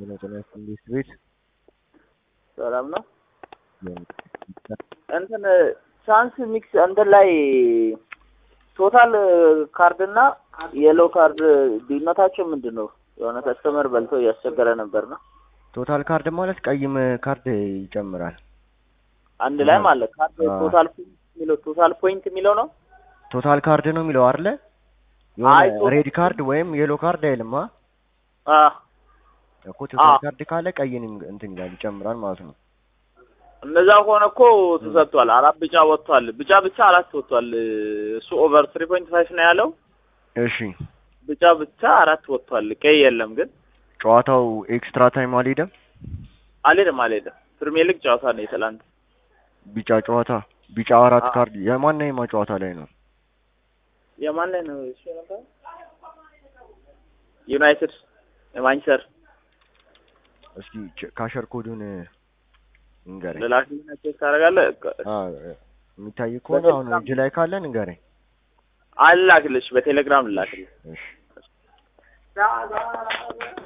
የመጠነ መንግስት ቤት ሰላም ነው። እንትን ቻንስ ሚክስ እንትን ላይ ቶታል ካርድ እና የሎ ካርድ ልዩነታቸው ምንድን ነው? የሆነ ከስተመር በልቶ እያስቸገረ ነበር ነው። ቶታል ካርድ ማለት ቀይም ካርድ ይጨምራል። አንድ ላይ ማለት ካርድ አዎ። ቶታል ፖይንት የሚለው ቶታል ፖይንት የሚለው ነው። ቶታል ካርድ ነው የሚለው አይደለ? አይ የሆነ ቶታል ሬድ ካርድ ወይም የሎ ካርድ አይልማ አ እኮ ቶታል አዎ። ካርድ ካለ ቀይን እንትን ይላል ይጨምራል ማለት ነው። እንደዛ ከሆነ እኮ ተሰጥቷል። አራት ቢጫ ወጥቷል። ቢጫ ብቻ አራት ወጥቷል። እሱ ኦቨር ትሪ ፖይንት ፋይቭ ነው ያለው። እሺ ቢጫ ብቻ አራት ወጥቷል። ቀይ የለም ግን ጨዋታው ኤክስትራ ታይም አልሄደም። አልሄድም አልሄድም። ፕሪሚየር ሊግ ጨዋታ ነው የትላንት ቢጫ ጨዋታ ቢጫ አራት አዎ። ካርድ የማንና የማ ጨዋታ ላይ ነው? የማን ላይ ነው እሱ ነበር? ዩናይትድ የማንቸስተር እስኪ ቼ- ካሸር ኮዱን ንገረኝ። ለላኪና ቼክ ታደርጋለህ። አ የሚታይ ከሆነ አሁን በቴሌግራም እጅ ላይ ካለ ንገረኝ። አላክልሽ፣ በቴሌግራም ልላክልሽ። እሺ